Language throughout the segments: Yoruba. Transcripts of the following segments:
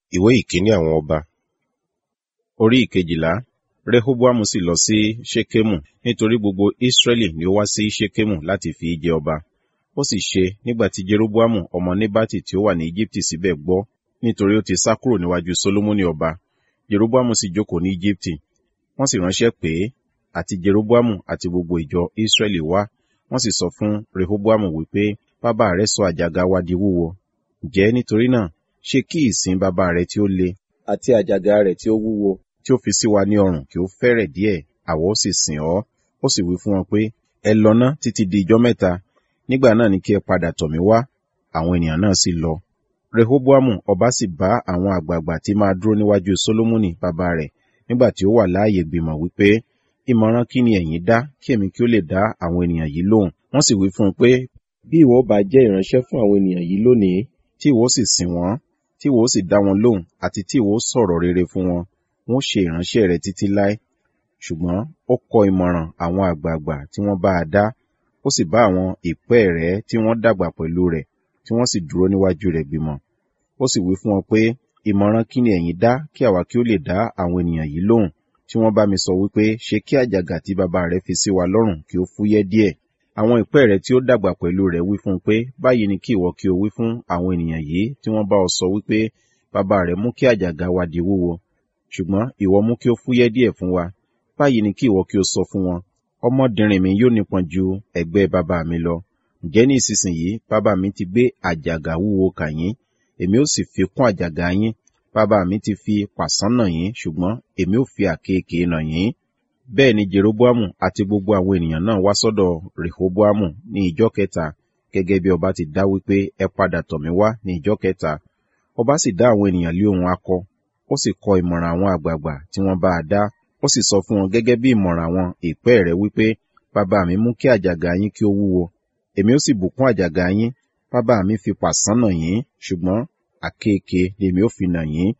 ìwé ìkíní àwọn ọba orí ìkejìlá rehoboamu sì lọ sí ṣekemu nítorí gbogbo israẹli ni ó wá sí ṣekemu láti fi í jẹ ọba ó sì ṣe nígbà tí jeroboamu ọmọ nebati tí ó wà ní egypti síbẹ̀ gbọ́ nítorí ó ti sá kúrò níwájú solomoni ọba jeroboamu sì jókòó ní egypti wọ́n sì ránṣẹ́ pé àti jeroboamu àti gbogbo ìjọ israẹli wá wọ́n sì sọ fún rehoboamu wípé bàbá rẹ sọ àjàgà wa di wúwo ǹjẹ́ nítorí náà ṣe kí ìsìn bàbá rẹ tí ó le àti àjàgà rẹ̀ tí ó wúwo tí ó fi sí wa ní ọrùn kí ó fẹ́rẹ̀ díẹ̀ àwa ó sì sìn ọ́ ó sì wí fún wọn pé ẹ lọ ná títí di ijọ́ mẹ́ta nígbà náà ni kí ẹ padà tọ̀ mí wá àwọn ènìyàn náà sì lọ rehoboamu ọba sì bá àwọn àgbààgbà tí máa dúró níwájú solomoni bàbá rẹ̀ nígbà tí ó wà láàyè gbìmọ̀ wípé ìmọ̀ràn kí ni ẹ̀yin dá kí èmi kí ó lè dá àwọn ènìyàn yìí lóhùn wọ́n sì wí fún un pé bí ìwọ bá jẹ́ ìránṣẹ́ fún àwọn ènìyàn yìí lónìí tí ìwọ sì sìn wọ́n tí ìwọ sì dá wọn lóhùn àti tí ìwọ sọ̀rọ̀ rere fún wọn wọn ṣe ìránṣẹ́ rẹ títí láé ṣùgbọ́n ó kọ ìmọ̀ràn àwọn àgbààgbà tí wọ́n bá a dá ó sì bá àwọn ìpẹ́ rẹ̀ tí wọ́n dàgbà pẹ̀lú rẹ̀ tí wọ́n sì dúró níwájú rẹ̀ gbìmọ̀ ó sì wí fún wọn pé ìmọ̀ràn kí ni ẹ̀yin dá kí àwa kí ó lè dá àwọn ènìyàn yìí lóhùn tí wọ́n bá mi sọ wípé ṣe kí àjàgà tí bàbá rẹ fi sí wa lọ́rùn kí ó fúyẹ́ díẹ̀ àwọn ìpẹ́ rẹ̀ tí ó dàgbà pẹ̀lú rẹ̀ wí fún un pé báyìí ni kí ìwọ kí o wí fún àwọn ènìyàn yìí tí wọ́n bá ọ sọ wípé bàbá rẹ̀ mú kí àjàgà wa di wúwo ṣùgbọ́n ìwọ mú kí ó fúyẹ́ díẹ̀ fún wa báyìí ni kí ìwọ kí o sọ fún wọn ọmọdìnrín mi yóò nípọn ju ẹgbẹ́ bàbá mi lọ ǹjẹ́ ní ìsinsìnyí bàbá mi ti gbé àjàgà wúwo kà yín èmi ó sì fi kún àjàgà yín bàbá mi ti fi pàṣán nà yín ṣùgbọ́n èmi ó fi àkekèé nà yín bẹ́ẹ̀ ni jeroboamu àti gbogbo àwọn ènìyàn náà wá sọ́dọ̀ rehoboamu ní ìjọ́ kẹta gẹ́gẹ́ bí ọba ti dá wípé ẹ padà tọ̀ mí wá ní ìjọ́ kẹta ọba sì dá àwọn ènìyàn lé ohun akọ ó sì kọ ìmọ̀ràn àwọn àgbààgbà tí wọ́n bá a dá ó sì sọ fún wọn gẹ́gẹ́ bí ìmọ̀ràn àwọn ìpẹ́ rẹ̀ wípé bàbá mi mú kí àjàgà yín kí ó wúwo èmi ó sì bùkún àjàgà yín bàbá mi fi pàṣán nà yín ṣùgbọ́n àkekèé lèmi ó fi nà yín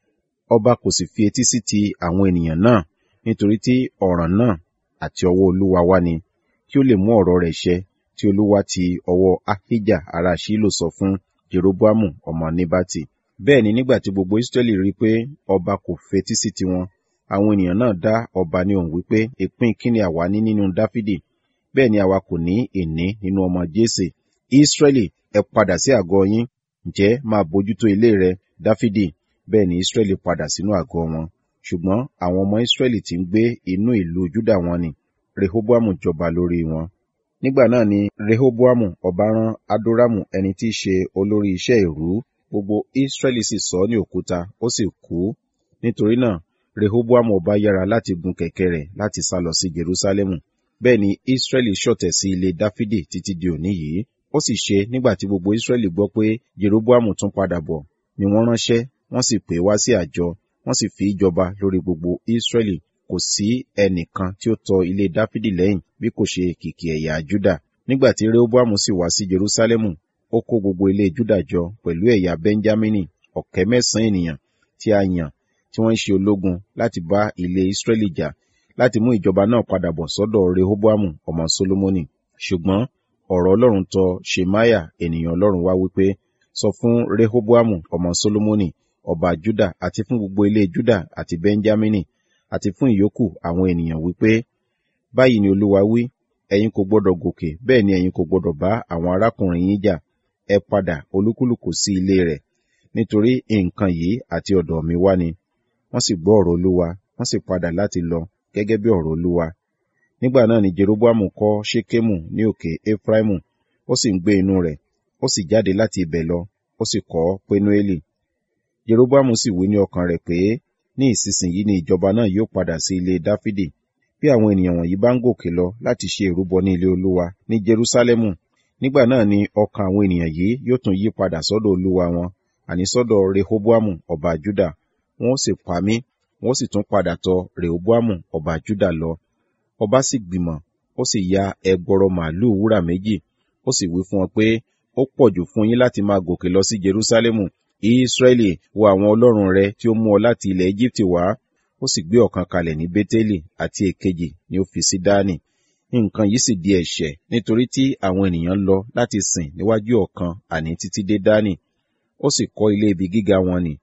ọba kò sì fi etí sí ti àwọn ènìyàn náà nítorí tí ọ̀ràn náà àti ọwọ́ olúwa wá ni kí ó lè mú ọ̀rọ̀ rẹ̀ ṣẹ tí olúwa ti ọwọ́ ahijah ará ṣílò sọ fún jeroboamu ọmọ nebati bẹ́ẹ̀ ni nígbà tí gbogbo israẹli rí pé ọba kò fetí sí tiwọn àwọn ènìyàn náà dá ọba ní ohùn wípé ìpín kíni àwa ní nínú dáfídì bẹ́ẹ̀ ni àwa kò ní ìní nínú ọmọ jésè israẹli ẹ padà sí àgọ́ yín ǹjẹ́ máa bójútó ilé rẹ dáfídì bẹ́ẹ̀ ni israẹli padà sínú àgọ́ wọn ṣùgbọ́n àwọn ọmọ israẹli tí ń gbé inú ìlú juda wọn ni rehoboamu jọba lórí wọn nígbà náà ni rehoboamu ọba rán adoramu ẹni tí í ṣe olórí iṣẹ́ ìrú gbogbo israẹli sì sọ ní òkúta ó sì kú nítorí náà rehoboamu ọba yára láti gun kẹ̀kẹ́ rẹ̀ láti sá lọ sí jerusalemu bẹ́ẹ̀ ni israẹli ṣọ̀tẹ̀ sí ilé dáfídì títí di òní yìí ó sì ṣe nígbà tí gbogbo israẹli gbọ́ pé jeroboamu tún padà bọ̀ ni wọ́n ránṣẹ́ wọ́n sì pè wá sí àjọ wọ́n sì fi ìjọba lórí gbogbo israẹli kò sí ẹnìkan tí ó tọ ilé dáfídì lẹ́yìn bí kò ṣe kìkì ẹ̀yà juda nígbà tí rehoboamu sì wá sí jerusalemu ó kó gbogbo ilé juda jọ pẹ̀lú ẹ̀yà benjamini ọ̀kẹ́ mẹ́sàn-án ènìyàn tí a yàn tí wọ́n ń ṣe ológun láti bá ilé israẹli jà láti mú ìjọba náà padà bọ̀ sọ́dọ̀ rehoboamu ọmọ solomoni ṣùgbọ́n ọ̀rọ̀ ọlọ́run tọ shemaya ènìyàn ọlọ́run wá wípé sọ fún rehoboamu ọmọ solomoni ọba juda àti fún gbogbo ilé juda àti benjamini àti fún ìyókù àwọn ènìyàn wípé báyìí ni olúwa wí ẹ̀yin kò gbọdọ̀ gòkè bẹ́ẹ̀ ni ẹ̀yin kò gbọdọ̀ bá àwọn arákùnrin yín jà ẹ padà olúkúlùkù sí ilé rẹ̀ nítorí nǹkan yìí àti ọ̀dọ̀ mi wá ni wọ́n sì gbọ́ ọ̀rọ̀ olúwa wọ́n sì padà láti lọ gẹ́gẹ́ bí ọ̀rọ̀ olúwa nígbà náà ni jeroboamu kọ́ ṣekemu ní òkè efraimu ó sì ń gbé inú rẹ̀ ó sì jáde láti ibẹ̀ lọ ó sì kọ́ penueli jeroboamu sì wí ní ọkàn rẹ̀ pé ní ìsinsìnyí ni ìjọba náà yóò padà sí ilé dáfídì bí àwọn ènìyàn wọ̀nyí bá ń gòkè lọ láti ṣe ìrúbọ ní ilé olúwa ní jerusalemu nígbà náà ni ọkàn àwọn ènìyàn yìí yóò tún yí padà sọ́dọ̀ olúwa wọn àní sọ́dọ̀ rehoboamu ọba juda wọn ó sì pa mí wọn ó sì tún padà tọ̀ rehoboamu ọba juda lọ ọba sì gbìmọ̀ ó sì ya ẹgbọrọ màálù wúrà méjì ó sì wí fún wọn pé ó pọ̀jù fún yín láti máa gòkè lọ sí jerusalemu israẹli wo àwọn ọlọ́run rẹ tí ó mú ọ láti ilẹ̀ egypt wá ó sì gbé ọ̀kan kalẹ̀ ní bétélì àti èkejì ni ó fi sí dání nǹkan yìí sì di ẹ̀ṣẹ̀ nítorí tí àwọn ènìyàn lọ láti sìn níwájú ọ̀kan àní títí dé dání ó sì kọ́ ilé ibi gíga wọn nì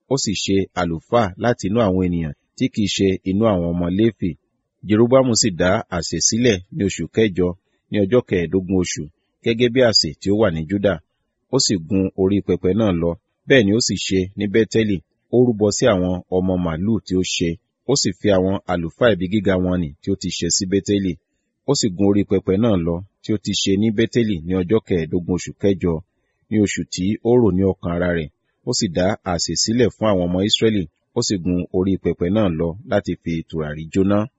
ó sì ṣe àlùfáà láti inú àwọn ènìyàn tí kìí ṣe inú àwọn ọmọ léfì jeroboamu sì dá àsè sílẹ̀ ní oṣù kẹjọ ní ọjọ́ kẹẹ̀ẹ́dógún oṣù gẹ́gẹ́ bí àsè tí ó wà ní juda ó sì gun orí pẹpẹ náà lọ bẹ́ẹ̀ ni ó sì ṣe ní bẹ́tẹ́lì ó rúbọ sí àwọn ọmọ màlúù tí ó ṣe ó sì fi àwọn àlùfáà ibi gíga wọn nì tí ó ti ṣe sí bẹ́tẹ́lì ó sì gun orí pẹpẹ náà lọ tí ó ti ṣe ní bẹ́tẹ́lì ní ọjọ́ kẹẹ̀ẹ́dógún oṣù kẹjọ ní oṣù tí ó rò ní ọkàn ara rẹ̀ ó sì dá àsè sílẹ̀ fún àwọn ọmọ Ísírẹ́lì ó sì gun orí pẹpẹ náà lọ láti fi tùràrí jóná